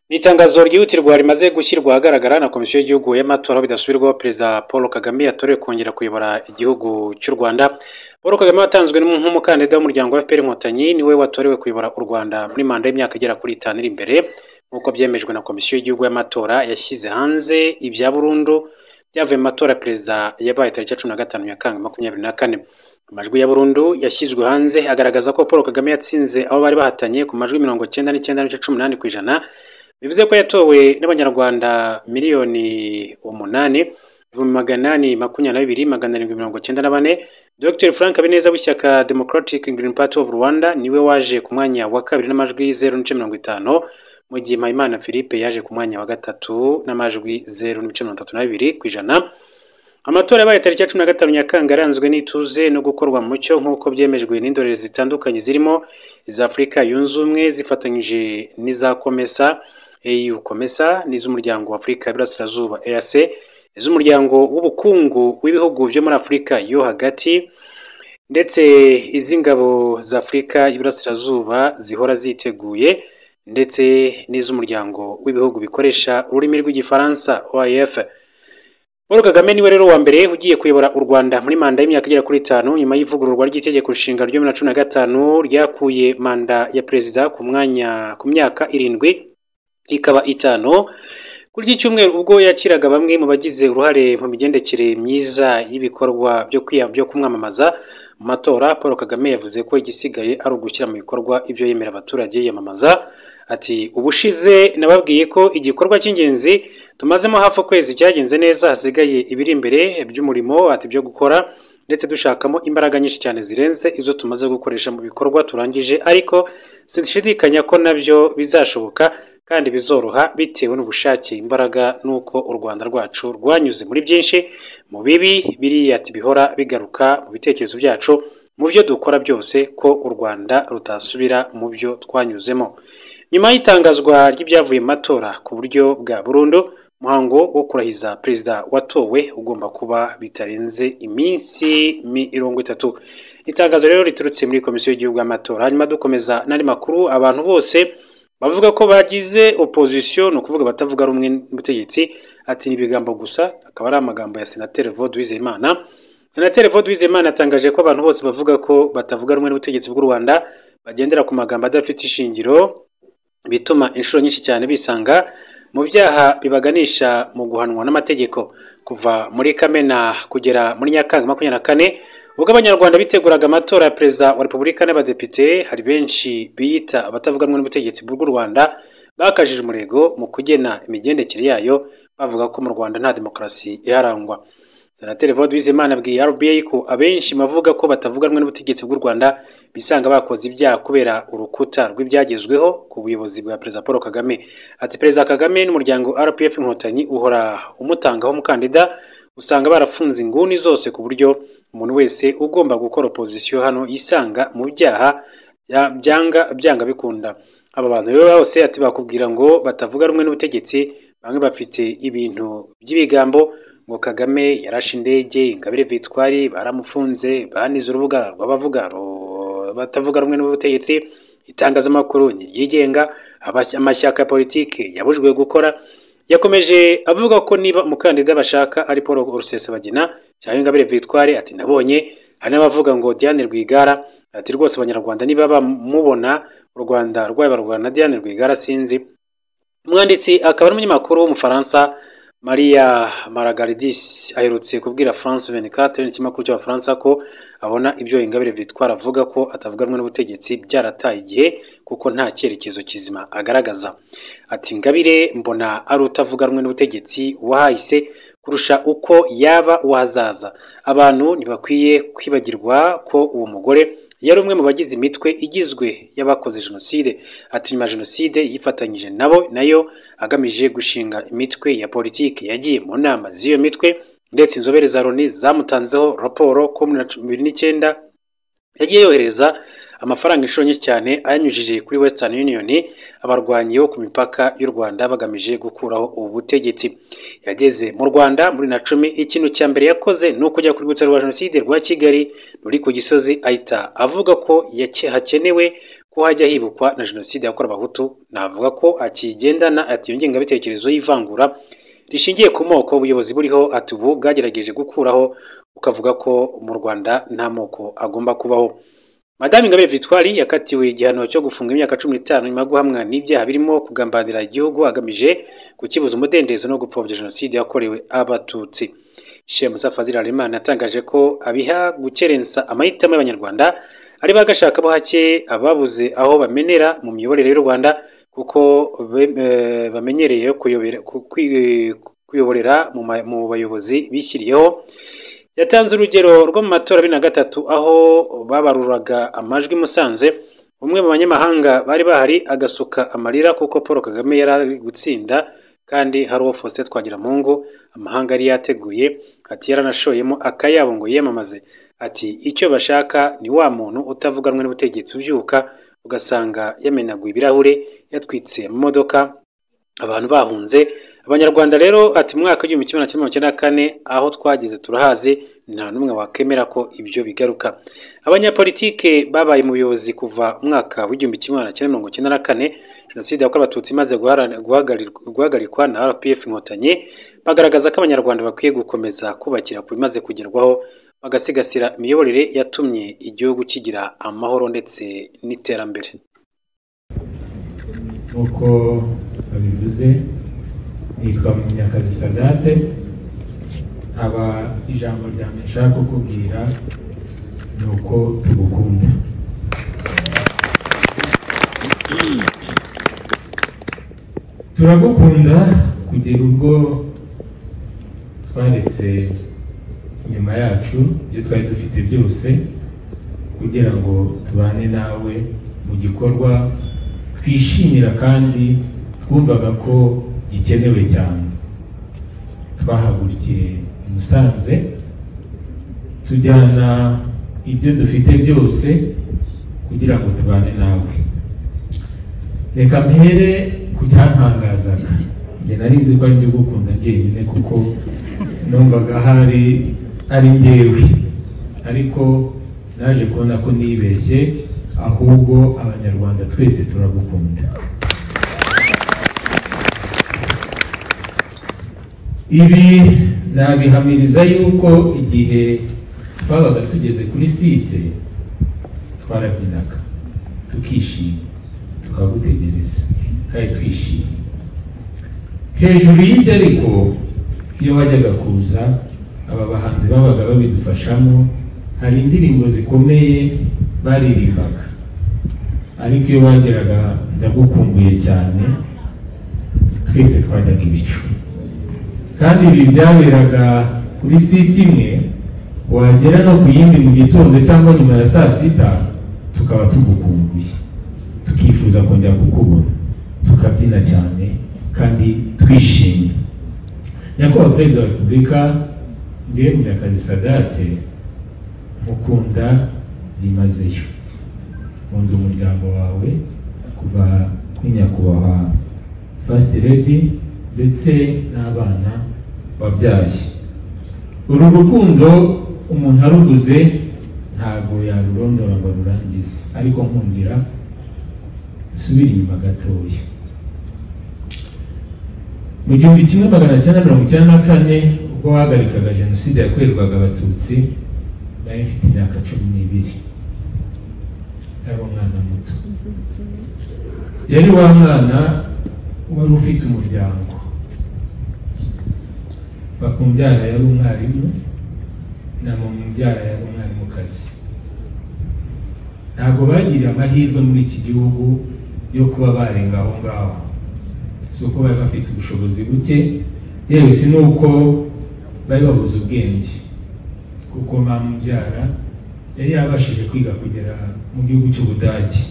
Ni itangazo ryihutirwa rimaze gushyirwa ahagaragara na Komisiyo y'Igihugu y'Amatora aho bidasubirwaho Perezida Paul Kagame yatorewe kongera kuyobora igihugu cy'u Rwanda. Paul Kagame watanzwe nk'umukandida w'umuryango wa FPR Inkotanyi niwe watorewe kuyobora u Rwanda muri manda y'imyaka igera kuri itanu iri imbere nk'uko byemejwe na Komisiyo y'Igihugu y'Amatora yashyize hanze ibya burundu byavuye mu matora ya perezida yabaye tariki ya cumi na gatanu Nyakanga makumyabiri na kane. Amajwi ya burundu yashyizwe hanze agaragaza ko Paul Kagame yatsinze abo bari bahatanye ku majwi mirongo icyenda n'icyenda n'ibice cumi n'umunani ku ijana bivuze ko yatowe n'abanyarwanda miliyoni umunani ibihumbi magana inani makumyabiri na bibiri magana arindwi mirongo icyenda na bane Dr Frank Habineza w'ishyaka Democratic Green Party of Rwanda niwe waje ku mwanya wa kabiri n'amajwi zeru n'ibice mirongo itanu mu gihe Mpayimana Philippe yaje ku mwanya wa gatatu n'amajwi zeru n'ibice mirongo itatu na bibiri ku ijana amatora yabaye tariki ya cumi na gatanu Nyakanga yaranzwe n'ituze no gukorwa mu mucyo nk'uko byemejwe n'indorerezi zitandukanye zirimo iza Afurika yunze ubumwe zifatanyije n'iza Komesa EU Komesa n'iz'umuryango wa Afurika y'Iburasirazuba EAC iz'umuryango w'ubukungu w'ibihugu byo muri Afurika yo hagati ndetse iz'ingabo za Afurika y'Iburasirazuba zihora ziteguye ndetse n'iz'umuryango w'ibihugu bikoresha ururimi rw'igifaransa OIF. Paul Kagame niwe rero wa mbere ugiye kuyobora u Rwanda muri manda y'imyaka igera kuri itanu nyuma y'ivugururwa ry'itegeko nshinga ryo bibiri na cumi na gatanu ryakuye manda ya perezida ku mwanya ku myaka irindwi ikaba itanu kuri iki cyumweru ubwo yakiraga bamwe mu bagize uruhare mu migendekere myiza y'ibikorwa byo kwiya byo kumwamamaza mu matora Paul Kagame yavuze ko igisigaye ari ugushyira mu bikorwa ibyo yemera abaturage yiyamamaza ati ubushize nababwiye ko igikorwa cy'ingenzi tumazemo hafi ukwezi cyagenze neza hasigaye ibiri imbere by'umurimo ati byo gukora ndetse dushakamo imbaraga nyinshi cyane zirenze izo tumaze gukoresha mu bikorwa turangije ariko sinshidikanya ko nabyo bizashoboka kandi bizoroha bitewe n'ubushake imbaraga n'uko u Rwanda rwacu rwanyuze muri byinshi mu bibi biriya ati bihora bigaruka mu bitekerezo byacu mu byo dukora byose ko u Rwanda rutasubira mu byo twanyuzemo nyuma y'itangazwa ry'ibyavuye mu matora ku buryo bwa burundu umuhango wo kurahiza perezida watowe ugomba kuba bitarenze iminsi mirongo itatu itangazo rero riturutse muri komisiyo y'igihugu y'amatora hanyuma dukomeza n'andi makuru abantu bose bavuga ko bagize opozisiyo ni ukuvuga abatavuga rumwe n'ubutegetsi ati ni ibigambo gusa akaba ari amagambo ya senateri vod wizeyimana senateri vod wizeyimana yatangaje ko abantu bose bavuga ko batavuga rumwe n'ubutegetsi bw'u rwanda bagendera ku magambo adafite ishingiro bituma inshuro nyinshi cyane bisanga mu byaha bibaganisha mu guhanwa n'amategeko kuva muri kamena kugera muri nyakanga makumyabiri na kane ubwo abanyarwanda biteguraga amatora ya perezida wa repubulika n'abadepite hari benshi biyita abatavuga rumwe n'ubutegetsi bw'u rwanda bakajije umurego mu kugena imigendekere yayo bavuga ko mu rwanda nta demokarasi iharangwa senateri vod wizimana abwiye rba ko abenshi bavuga ko batavuga rumwe n'ubutegetsi bw'u rwanda bisanga bakoze ibyaha kubera urukuta rw'ibyagezweho ku buyobozi bwa perezida paul kagame ati perezida kagame n'umuryango rpf inkotanyi uhora umutangaho umukandida usanga barafunze inguni zose ku buryo umuntu wese ugomba gukora opozisiyo hano yisanga mu byaha byanga byanga bikunda aba bantu rero bose ati bakubwira ngo batavuga rumwe n'ubutegetsi bamwe bafite ibintu by'ibigambo ngo Kagame yarashe indege Ingabire Victoire baramufunze banize urubuga rw'abavuga batavuga rumwe n'ubutegetsi itangazamakuru niryigenga amashyaka ya politiki yabujwe gukora yakomeje avuga ko niba umukandida bashaka ari Paul Rusesabagina cyangwa Ingabire Victoire ati nabonye hari n'abavuga ngo Diane Rwigara ati rwose abanyarwanda niba bamubona u Rwanda rwayoborwa na Diane Rwigara sinzi umwanditsi akaba ari umunyamakuru w'umufaransa Maria Margaridis aherutse kubwira France 24 n'ikinyamakuru cy'abafaransa ko abona ibyo Ingabire Victoire avuga ko atavuga rumwe n'ubutegetsi byarataye igihe kuko nta cyerekezo kizima agaragaza ati Ingabire mbona ari utavuga rumwe n'ubutegetsi wahayise kurusha uko yaba wazaza abantu ntibakwiye kwibagirwa ko uwo mugore yari umwe mu bagize imitwe igizwe y'abakoze jenoside ati nyuma jenoside yifatanyije nabo nayo agamije gushinga imitwe ya politiki yagiye mu nama z'iyo mitwe ndetse inzobere za loni zamutanzeho raporo ko muri bibiri n'icyenda yagiye yohereza amafaranga inshuro nyinshi cyane ayanyujije kuri western union abarwanyi bo ku mipaka y'u rwanda bagamije gukuraho ubu butegetsi yageze mu rwanda muri na cumi ikintu cya mbere yakoze ni ukujya ku rwibutso rwa jenoside rwa kigali ruri ku gisozi ahita avuga ko yake- hakenewe ko hajya hibukwa na jenoside yakorewe abahutu navuga ko akigendana ati iyo ngengabitekerezo y'ivangura rishingiye ku moko ubuyobozi buriho ati ubu bwagerageje gukuraho ukavuga ko mu rwanda nta moko agomba kubaho Madame Ingabire Victoire yakatiwe igihano cyo gufunga imyaka cumi n'itanu nyuma yo guhamwa n'ibyaha birimo kugambanira igihugu agamije kukibuza umudendezo no gupfobya jenoside yakorewe abatutsi Sheikh Musa Fazil Harelimana yatangaje ko abiha gukerensa amahitamo y'abanyarwanda ari bagashaka bo hake ababuze aho bamenera mu miyoborere y'u Rwanda kuko be- eh, bamenyereye kuyobera- ku- kwi- kuyoborera mu ma- mu bayobozi bishyiriyeho yatanze urugero rwo mu matora abiri na gatatu aho babaruraga amajwi i Musanze umwe mu banyamahanga bari bahari agasuka amarira kuko Paul Kagame yari ari gutsinda kandi hari uwo Faustin Twagiramungu amahanga yari yateguye ati yaranashoyemo akayabo ngo yiyamamaze ati icyo bashaka ni wa muntu utavuga rumwe n'ubutegetsi ubyuka ugasanga yamenaguye ibirahure yatwitse mu modoka abantu bahunze abanyarwanda rero ati mu mwaka w'igihumbi kimwe na kimwe magana cyenda kane aho twageze turahazi nta n'umwe wakemera ko ibyo bigaruka abanyapolitike babaye mu buyobozi kuva umwaka w'igihumbi kimwe magana cyenda mirongo icyenda na kane jenoside yakorewe abatutsi imaze guhara- guhagari- guhagarikwa na rpf inkotanyi bagaragaza ko abanyarwanda bakwiye gukomeza kubakira ku bimaze kugerwaho bagasigasira imiyoborere yatumye igihugu kigira amahoro ndetse n'iterambere nk'uko babivuze nitwa munyakazi sadate aba ijambo rya mbere nshaka kukubwira ni uko tugukunda turagukunda kugera ubwo twaretse inyuma yacu ibyo twari dufite byose kugira ngo tubane nawe mu gikorwa twishimira kandi twumvaga ko gikenewe cyane twahagurukiye i Musanze tujyana ibyo dufite byose kugira ngo tubane nawe reka mpere ku cyantangazaga njye nari nzi ko ari njye ugukunda njyenyine kuko numvaga hari ari njyewe ariko naje kubona ko nibeshye ahubwo abanyarwanda twese turagukunda ibi nabihamiriza yuko igihe twabaga tugeze kuri site twarabyinaga tukishima tukagutegereza kandi twishimye hejuru y'ibyo ariko iyo wajyaga kuza aba bahanzi babaga babidufashamo hari indirimbo zikomeye baririmbaga ariko iyo wageraga ndagukumbuye cyane twese twajyaga ibicu kandi ibi byaberaga kuri siti imwe wagera no ku yindi mu gitondo cyangwa nyuma ya saa sita tukaba tugukumbuye tukifuza kongera kukubona tukabyina cyane kandi twishimye nyakubahwa perezida wa repubulika ndiwe munyakazi sadate mukunda byimazeyo nkunda umuryango wawe kuva kuri nyakubahwa fasiti redi ndetse n'abana wabyaye uru rukundo umuntu aruvuze ntabwo yarurondora ngo arurangize ariko nkundira usubire inyuma gatoya mu gihumbi kimwe magana cyenda mirongo icyenda na kane ubwo bahagarikaga jenoside yakorerwaga abatutsi nari mfite imyaka cumi n'ibiri yari umwana muto yari wa mwana wari ufite umuryango bakumbyara yari umwarimu na mumubyara yari umwarimukazi ntabwo bagiriye amahirwe muri iki gihugu yo kuba barenga aho ngaho si uko bari bafite ubushobozi buke yewe si n'uko bari babuze ubwenge kuko mamubyara yari yabashije kwiga kugera mu gihugu cy'ubudage